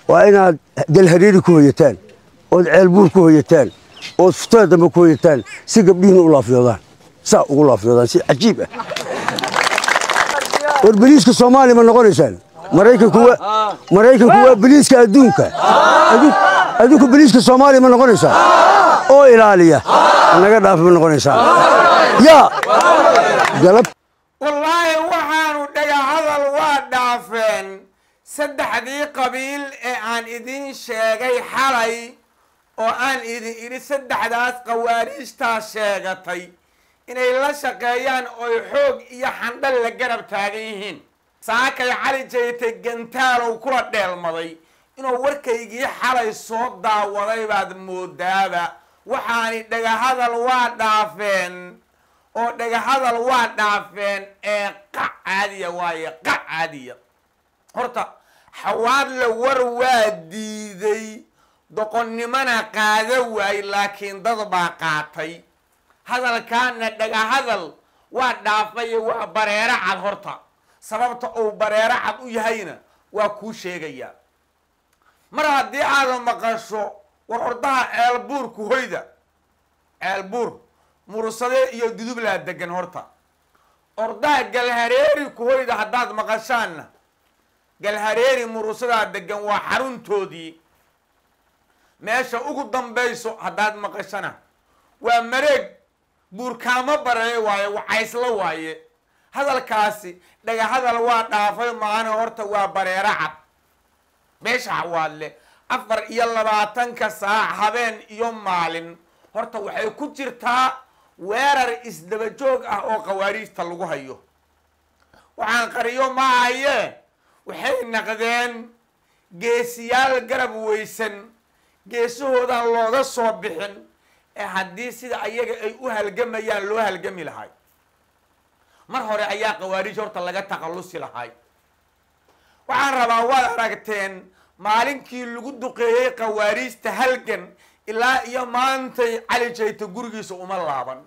waa inaad galhariiri ku hoyataan ood ceelbuur ku hoyataan ood futada dambe ku hoyataan si gabdhihiina u laafyoodaan saa ugu laafyoodaan si cajiib ah war beliiska soomaaliya ma noqonaysaan maraykanku waa maraykanku waa beliiska adduunka Adduun- adduunka beliiska soomaaliya ma noqonaysaan oo ilaaliya naga dhaafa ma noqonaysaan yaa galab wallaahi waxaanu dhagahadal waa dhaafeen saddexdii qabiil ee aan idin sheegay xalay oo aan idin idhi saddexdaas qawaariijtaa sheegatay inay la shaqeeyaan oy xoog iyo xandhal la garab taagan yihiin saakay cali jaytay gantaalow kula dheelmaday inuu warkaygii xalay soo daawaday baad moodaaba waxaani dhagahadal waa dhaafeen oo dhagahadal waa dhaafeen ee qac caadiya waaye qac caadiya horta xawaadle war waa diiday doqonnimona qaada waay laakiin dad baa qaatay hadalkaana dhagahadal waa dhaafay waa bareero cad horta sababta uu bareero cad u yahayna waa kuu sheegayaa mar haddii aada maqasho war ordaha ceelbuurku hoyda ceelbuur mursade iyo dudublaa degan horta ordaha galhareeri ku hoyda haddaad maqashaanna galhareeri murusadaa degan waa xaruntoodii meesha ugu dambayso haddaad maqashana waa mareeg buurkaamo bareeye waaye wacayslo waaye hadalkaasi dhagahadal waa dhaafay maana horta waa bareero cad meesha xawaadle afar iyo labaatanka saac habeen iyo maalin horta waxay ku jirtaa weerar isdaba joog ah oo khawaariijta lagu hayo waxaan qariyo ma haye waxay naqdeen geesiyaal garab weysan geesahoodan looga soo bixin ee haddii sida ayaga ay u halgamayaan loo halgami lahay mar hore ayaa khawaariij horta laga takhallusi lahay waxaan rabaa waad aragteen maalinkii lagu duqeeyey khawaariijta halgan ilaa iyo maantay cali jayta gurigiisa uma laaban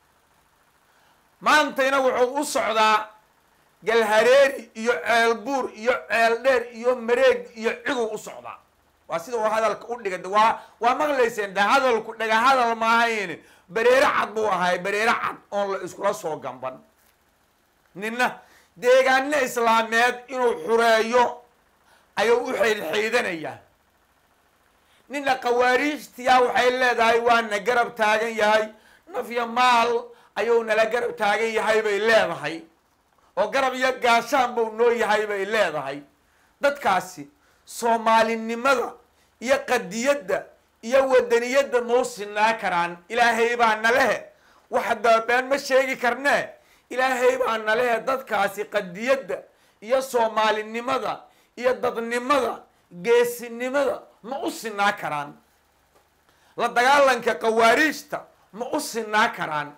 maantayna wuxuu u socdaa galhareeri iyo ceelbuur iyo ceeldheer iyo mareeg iyo ciduu u socdaa waa sida uu hadalka u dhigay waa waa maqlayseen de hadalku dhaga hadal maahayn bareere cad buu ahay bareere cad oon la iskula soo gamban ninna deegaano islaameed inuu xureeyo ayuu u xaydxaydanayaa ninna khawaariijtiyaa waxay leedahay waana garab taagan yahay nafya maal ayuu nala garab taagan yahay bay leedahay oo garab iyo gaashaan buu noo yahay bay leedahay dadkaasi soomaalinimada iyo qadiyadda iyo wadaniyadda mau sinaa karaan ilaahay baa nalehe wax daabeen ma sheegi karnee ilaahay baa nalehe dadkaasi qadiyadda iyo soomaalinimada iyo dadnimada geesinimada ma u sinaa karaan la dagaalanka khawaariijta ma u sinaa karaan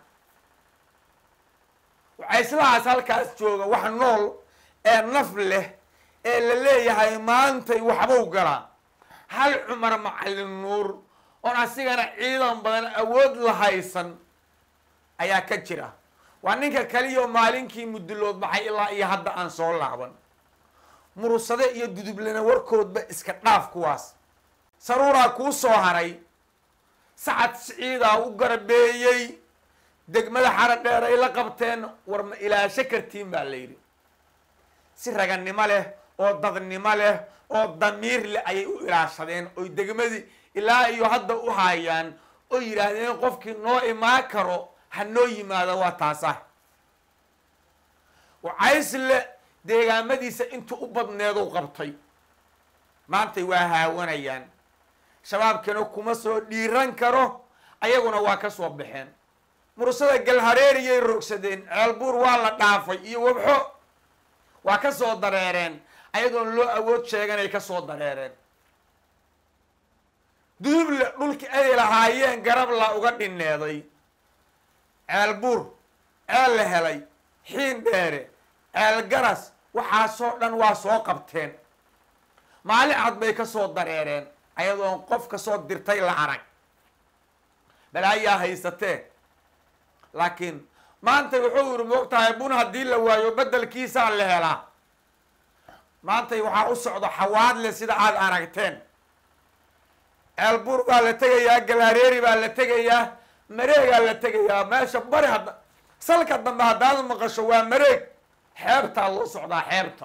waxaa islahaas halkaas jooga wax nool ee naf leh ee la leeyahay maantay waxbuu galaa hal cumar macallin nuur oon asigana ciidan badan awood la haysan ayaa ka jira waa ninka kaliyo maalinkii mudulood baxay ilaa iyo hadda aan soo laaban mursade iyo dudublana warkoodba iska dhaaf kuwaas saruuraa kuu soo haray sacad siciidaa u garabeeyey degmada xara dheer ay la qabteen war ma ilaasho kartiin baa la yidhi si raganimo leh oo dadnimo leh oo damiir leh ayay u ilaashadeen oy degmadii ilaa iyo hadda u haayaan oo yidhaahdeen qofkii noo imaan karo ha noo yimaado waa taasa wacaysle deegaamadiisa intuu u badneedu qabtay maantay waa haawanayaan shabaabkina kuma soo dhiiran karo ayaguna waa ka soo baxeen mursada galhareeriyay rogsadeen ceelbuur waa la dhaafay iyo wabxo waa ka soo dareereen ayadoon loo awood sheeganay ka soo dareereen duduble dhulkii ay lahaayeen garab la uga dhineeday ceelbuur ceel la helay xiin dheere ceel garas waxaasoo dhan waa soo qabteen maalin cad bay ka soo dareereen ayadoon qof ka soo dirtay la arag balaayaa haysatee laakiin maanta wuxuu yidhi moogtahay bun haddii la waayo beddelkiisaa la helaa maantay waxaa u socdo xawaadle sida aada aragteen ceelbuur baa la tegayaa galaareeri baa la tegayaa mareegaa la tegayaa meesha bari hadda salka dambe haddaad maqasho waa mareeg xeebtaa loo socdaa xeebta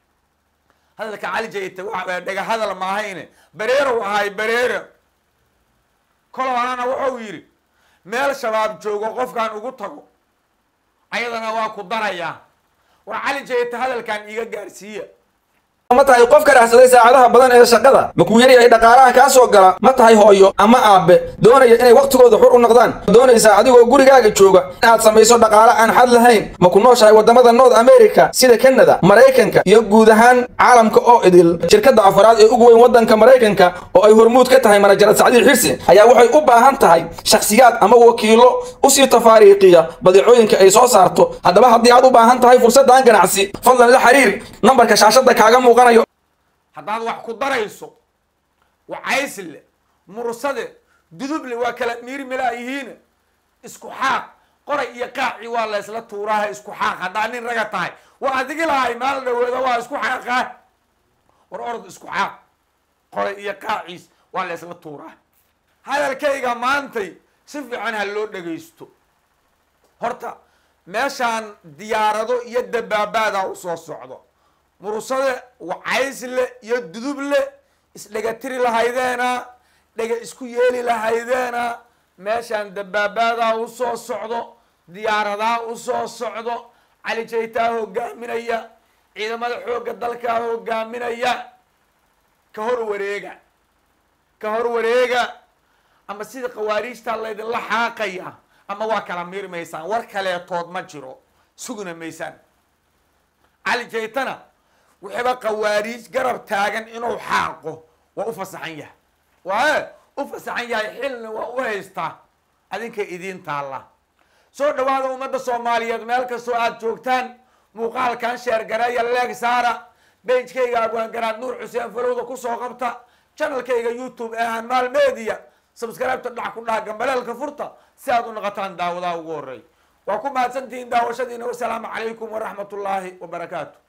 hadalka cali jayte waa dhega hadal maahayne bareerow ahay bareero koloanana wuxuu yidhi meel shabaab joogo qofkaan ugu tago ayadana waa ku darayaa war cali jayte hadalkan iiga gaarsiiya ma tahay qof ka raacsaday saacadaha badan ee shaqada ma kuu yaryahay dhaqaalaha kaa soo gala ma tahay hooyo ama aabe doonaya inay wakhtigooda xur u noqdaan ma doonaysaa adigoo gurigaaga jooga inaad samayso dhaqaale aan xad lahayn ma ku nooshahay waddamada north america sida kanada maraykanka iyo guud ahaan caalamka oo idil shirkadda afaraad ee ugu weyn waddanka maraykanka oo ay hormuud ka tahay manajarad sacdiil xirsi ayaa waxay u baahan tahay shakhsiyaad ama wakiilo usii tafaariiqiya badeecooyinka ay soo saarto haddaba haddii aad u baahan tahay fursaddan ganacsi fadlan la xiriir nambarka shaashadda kaaga muuqan haddaad wax ku darayso wacaysle mursade duduble waa kala miirmilaa yihiin isku xaaq qoray iyo qaaci waa la ysla tuuraaha isku xaaq haddaa nin raga tahay waa adigi lahay maal dhaweeda waa isku xaaqaa war orod isku xaaq qoray iyo qaaciis waa la ysla tuuraa hadalkayga maantay si fiican ha loo dhagaysto horta meeshaan diyaarado iyo dabaabaada u soo socdo mursade wacaysle iyo duduble isdhegatiri lahaydeena dhega isku yeeli lahaydeena meeshaan dabaabaadaa u soo socdo diyaaradaa u soo socdo cali jaytaa hogaaminaya ciidamada xoogga dalkaa hogaaminaya ka hor wareega ka hor wareega ama sida khawaariijtaa laydinla xaaqaya ama waa kala miirmaysaan war kaleetood ma jiro sugna maysaan cali jaytana wixiiba khawaariij garab taagan inuu xaaqo waa u fasaxan yahay waaye u fasaxan yahay xilna waa u haystaa adinka idiin taalla soo dhawaada ummadda soomaaliyeed meel kastoo aada joogtaan muuqaalkan sheergareeya leeg saara bejkayga abwaangaraad nuur xuseen falowda kusoo qabta janalkayga youtube ee hanmaal media subscribeta dhac ku dhaha gambaleelka furta si aad u noqotaan daawadaha ugu horey waa ku mahadsantihiin daawashadiina wasalaamu calaykum waraxmat ullaahi wabarakaatu